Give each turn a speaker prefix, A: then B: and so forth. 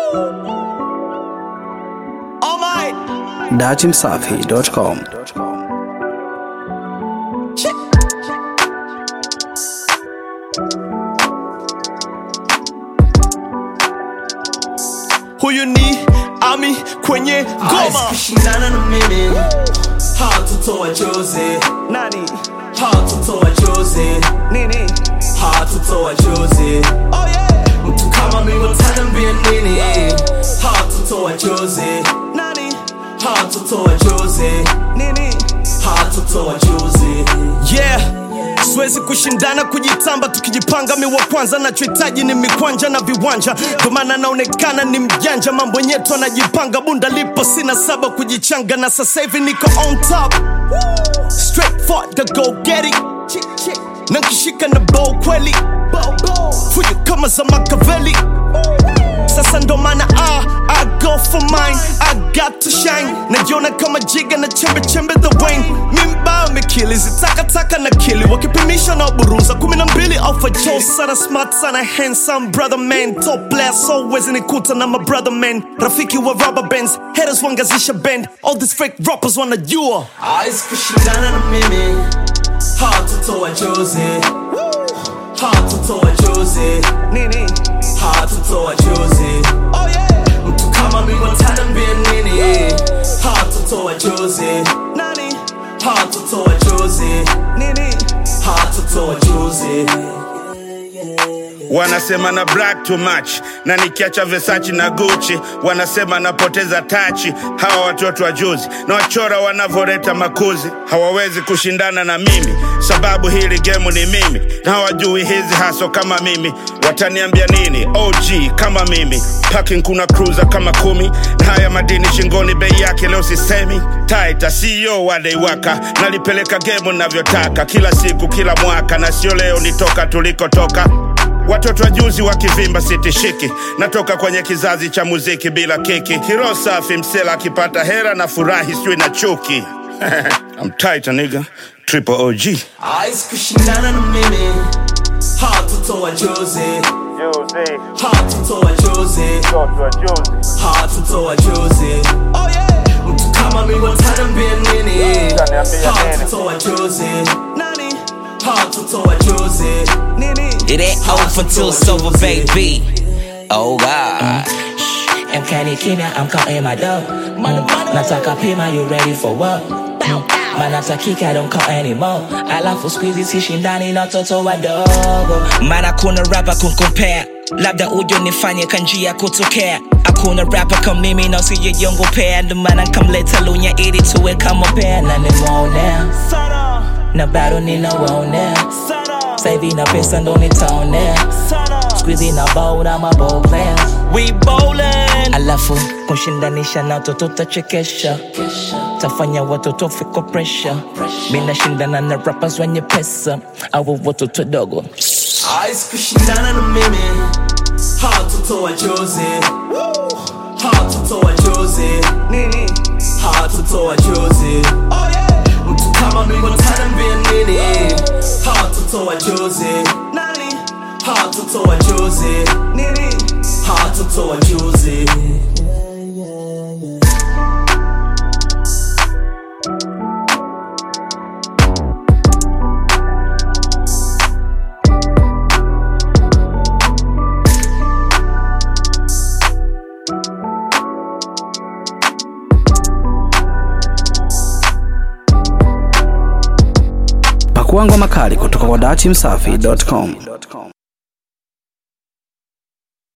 A: Oh my.
B: datimsafi.com.
A: Huyu ni Ami kwenye ngoma.
C: kushindana na mimi hatutoa chozi
A: Nani?
C: hatutoa chozi
A: Nini?
C: hatutoa chozi
A: Oh yeah.
C: mtu kama mimi utaniambia nini hatutoa chozi
A: Nani?
C: hatutoa chozi
A: Nini?
C: hatutoa chozi
A: Yeah. Siwezi kushindana kujitamba, tukijipanga mi wa kwanza. Nachohitaji ni mikwanja na viwanja, ndo maana naonekana ni mjanja. Mambo nyetu anajipanga, bunda lipo, sina saba kujichanga, na sasa hivi niko on top. Straight for the go get it. Na nkishika na bow kweli, fujo kama za Makaveli. Sasa ndo maana ah, I go for mine, I got to shine. Najiona kama jiga na chembe chembe the wine. Mimba mikili zitakataka na kili wakipimisha na buruza kumi na mbili alpha Joe sana smart sana handsome brother man top player so wezi nikuta na my brother man rafiki wa rubber bands haters wangazisha band all these fake rappers wanajua
C: Hawezi kushindana na mimi hatutoa chozi hatutoa chozi
A: nini
C: hatutoa chozi
A: oh yeah
C: mtu kama mimi utaniambia nini hatutoa chozi
A: nani
C: hatutoa chozi
A: nini
C: hatutoa chozi
D: wanasema na black too much na nikiacha Versace na Gucci wanasema napoteza tachi. Hawa watoto wa juzi na wachora wanavyoleta makuzi hawawezi kushindana na mimi, sababu hili gemu ni mimi na hawajui hizi haso kama mimi. Wataniambia nini? OG kama mimi, parking kuna cruiser kama kumi na haya madini shingoni, bei yake leo sisemi. Taita CEO wadeiwaka, nalipeleka gemu navyotaka, kila siku kila mwaka, na sio leo nitoka tulikotoka Watoto wa juzi wakivimba sitishiki, natoka kwenye kizazi cha muziki bila kiki. Kiro safi msela akipata hera na furahi sijui na chuki. I'm tight nigga, triple OG.
C: Hawezi kushindana na mimi hatutoa chozi hatutoa chozi hatutoa chozi
A: oh yeah
C: mtu kama mimi utaniambia nini hatutoa chozi
A: nani
C: hatutoa chozi
A: nini
E: It ain't over until it's over, baby. Oh God.
F: Mkani kimya, I'm counting my dough. Mm. Nataka pima, you ready for what? Mm. Manatakika, don't call anymore. Alafu squeezy sishindani na toto wadogo.
E: Maana kuna rapa kunkompea labda ujo nifanye kanjia kutokea hakuna rapa kama mimi na usijejongopea ndo maana nkamleta lunya ili tuwe kama pea
F: Na nimeonea,
A: sana
F: na bado ninawaonea.
A: sana
F: Sasa hivi na pesa ndo nitaonea.
A: sana
F: Squeezy na ball na my ball players.
A: we bowling
F: Alafu kushindanisha na watoto tachekesha. Tafanya watoto fiko pressure. Mimi nashindana na rappers wenye pesa au watoto dogo.
C: Hawezi kushindana na mimi hatutoa chozi hatutoa chozi
A: nini
C: hatutoa chozi
A: oh yeah
C: mtu kama mimi utaniambia nini hatutoa chozi
A: nani
C: hatutoa chozi
A: nini
C: hatutoa chozi
B: Pakua ngoma kali kutoka kwa datimsafi.com.